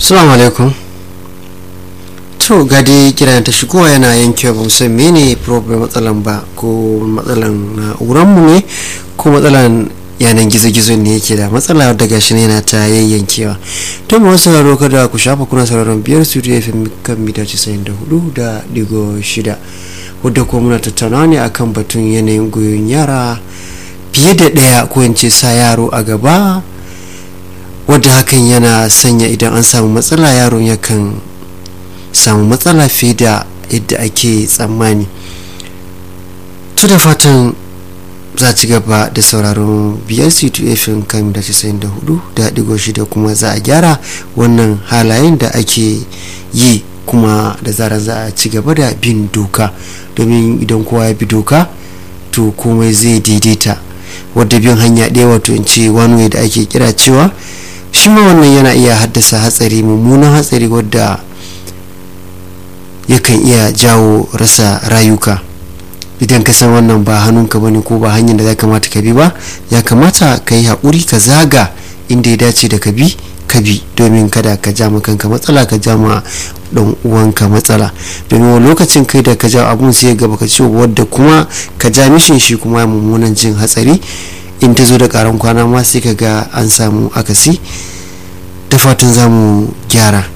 Assalamu alaikum. To gadi kira ta shigowa yana yankewa ba san mene problem matsalan ba ko matsalan na'uranmu ne ko matsalan yanan gizo-gizo ne yake da matsala daga shi yana ta yayyankewa to mu sauraro kada ku shafa kuna sauraron biyar studio fm kan mita 94 da digo shida wadda ko muna tattaunawa ne akan batun yanayin goyon yara fiye da ɗaya ko in ce sa yaro a gaba wadda hakan yana sanya idan an samu matsala yaron yakan samu matsala fiye da yadda ake tsammani to da fatan za ci gaba da sauraron brc2 fm kan da 94 da digo shida kuma za a gyara wannan halayen da ake yi kuma da zarar za a ci gaba da bin doka domin idan kowa ya bi doka to komai zai daidaita wadda bin hanya ɗaya wato in ce wani da ake kira cewa shi ma wannan yana iya haddasa hatsari mummunan hatsari wadda yakan iya jawo rasa rayuka idan ka san wannan ba hannunka bane ko ba hanyar da za kamata ka bi ba ya kamata ka yi haƙuri ka zaga inda ya dace da ka bi ka bi domin kada ka ja ma kanka matsala ka ja ma dan uwanka matsala domin wani lokacin kai da ka ja abun sai gaba ka ce wadda kuma ka ja mishin shi kuma mummunan jin hatsari in ta zo da karan kwana ma sai ka ga an samu akasi da fatan za mu gyara